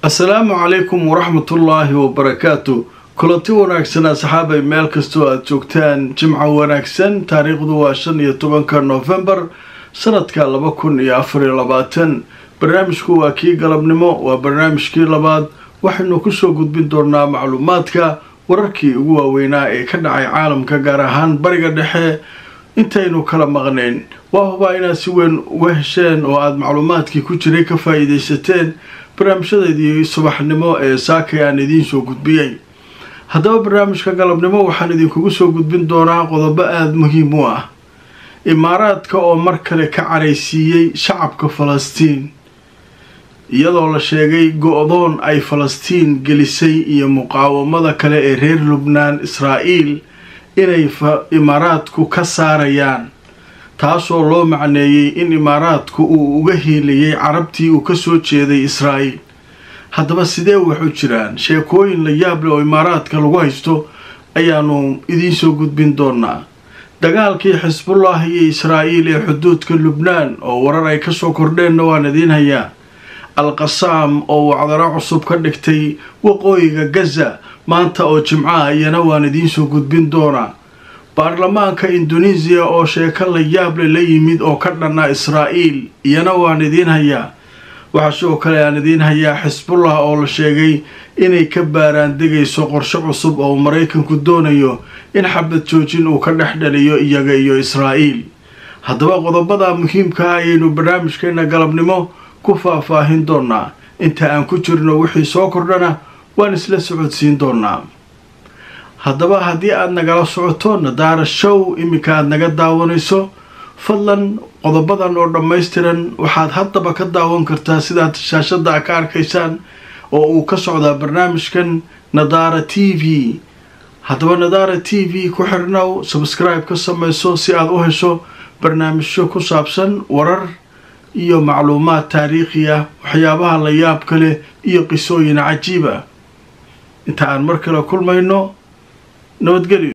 assalaamu calaykum waraxmatullaahi wabarakaatu kulanti wanaagsan asxaabay meel kastoo aada joogtaan jimco wanaagsan taariikhdu waa shan iyo tobanka noofembar sanadka laba kun iyo afar iyo labaatan barnaamijku waa kii galabnimo waa barnaamijkii labaad waxaynu kusoo gudbin doonaa macluumaadka wararkii ugu waaweynaa ee ka dhacay caalamka gaar ahaan bariga dhexe intaynu kala maqnayn waa hubaa inaad si weyn uga hesheen oo aada macluumaadkii ku jiray ka faa-iidaysateen barnaamijyadeedii subaxnimo ee saakay aan idiin soo gudbiyey haddaba barnaamijka galabnimo waxaan idinkugu soo gudbin doonaa qodobo aada muhiim u ah imaaraadka oo mar kale ka caraysiiyey shacabka falastiin iyadoo la sheegay go-doon ay falastiin gelisay iyo muqaawamada kale ee reer lubnaan israa'iil inay imaaraadku ka saarayaan taasoo loo macneeyey in imaaraadku uu uga hiilayay carabtii uu ka soo jeeday israa'iil haddaba sidee waxu jiraan sheekooyin la yaab leh oo imaaraadka lagu haysto ayaanu idiin soo gudbin doonaa dagaalkii xisbullah iyo israa'iil ee xuduudka lubnaan oo warar ay kasoo kordheenna waan idiin hayaa al-qasaam oo wacdaro cusub ka dhigtay waqooyiga gaza maanta oo jimcaha iyana waan idiin soo gudbin doonaa baarlamaanka indonesiya oo sheeko la yaable la yimid oo ka dhanna israa'iil iyana waan idiin hayaa waxaa sidoo kale aan idiin hayaa xisbullah oo la sheegay inay ka baaraan degayso qorshe cusub oo maraykanku doonayo in xabad joojin uu ka dhex dhaliyo iyaga iyo israa'iil haddaba qodobada muhiimka ah ayaynu barnaamijkeena galabnimo ku faahfaahin doonaa inta aan ku jirno wixii soo kordhana waan isla socodsiin doonaa haddaba haddii aada nagala socoto nadaara show iminka aada naga daawanayso fadlan qodobadan oo dhammaystiran waxaad haddaba ka daawan kartaa sidaad shaashada ka arkaysaan oo uu ka socdaa barnaamijkan nadaara t v haddaba nadaara t v ku xirnow sabskribe ka samayso si aad u hesho barnaamijyo ku saabsan warar iyo macluumaad taariikhi ah waxyaabaha la yaab kale iyo qisooyin cajiib ah inta aan mar kale kulmayno nabadgelyo